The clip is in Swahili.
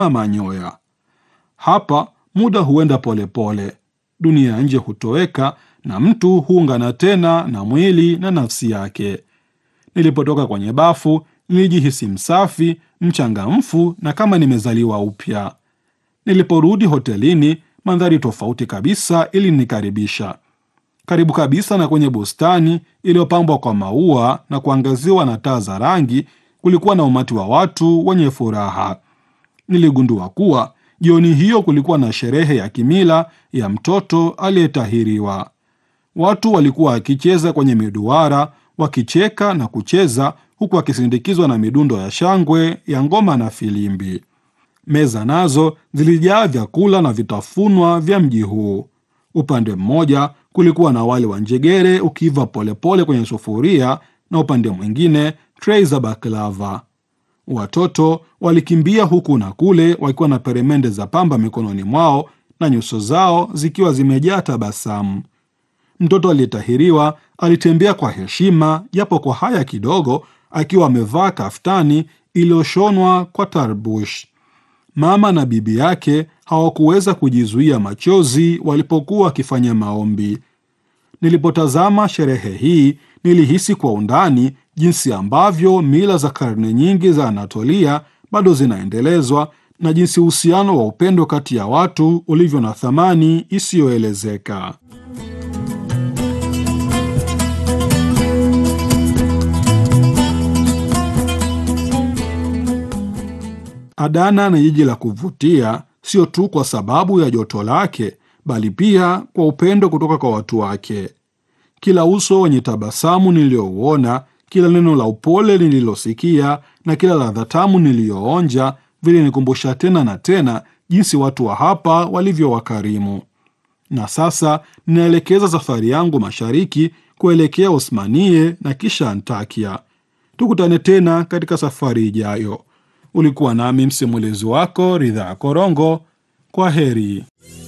manyoya. Hapa muda huenda polepole pole. Dunia ya nje hutoweka na mtu huungana tena na mwili na nafsi yake. Nilipotoka kwenye bafu nilijihisi msafi, mchangamfu na kama nimezaliwa upya. Niliporudi hotelini, mandhari tofauti kabisa ilinikaribisha. Karibu kabisa na kwenye bustani iliyopambwa kwa maua na kuangaziwa na taa za rangi, kulikuwa na umati wa watu wenye furaha. Niligundua kuwa jioni hiyo kulikuwa na sherehe ya kimila ya mtoto aliyetahiriwa. Watu walikuwa wakicheza kwenye miduara, wakicheka na kucheza, huku wakisindikizwa na midundo ya shangwe ya ngoma na filimbi. Meza nazo zilijaa vyakula na vitafunwa vya mji huu. Upande mmoja kulikuwa na wali wa njegere ukiiva polepole kwenye sufuria, na upande mwingine trei za baklava. Watoto walikimbia huku na kule wakiwa na peremende za pamba mikononi mwao na nyuso zao zikiwa zimejaa tabasamu. Mtoto aliyetahiriwa alitembea kwa heshima, japo kwa haya kidogo, akiwa amevaa kaftani iliyoshonwa kwa tarbush. Mama na bibi yake hawakuweza kujizuia machozi walipokuwa wakifanya maombi. Nilipotazama sherehe hii, nilihisi kwa undani jinsi ambavyo mila za karne nyingi za Anatolia bado zinaendelezwa na jinsi uhusiano wa upendo kati ya watu ulivyo na thamani isiyoelezeka. Adana ni jiji la kuvutia, sio tu kwa sababu ya joto lake, bali pia kwa upendo kutoka kwa watu wake. Kila uso wenye tabasamu niliyouona, kila neno la upole nililosikia na kila ladha tamu niliyoonja vilinikumbusha tena na tena jinsi watu wa hapa walivyo wakarimu. Na sasa ninaelekeza safari yangu mashariki kuelekea Osmanie na kisha Antakia. Tukutane tena katika safari ijayo. Ulikuwa nami msimulizi wako Ridhaa Korongo. Kwa heri.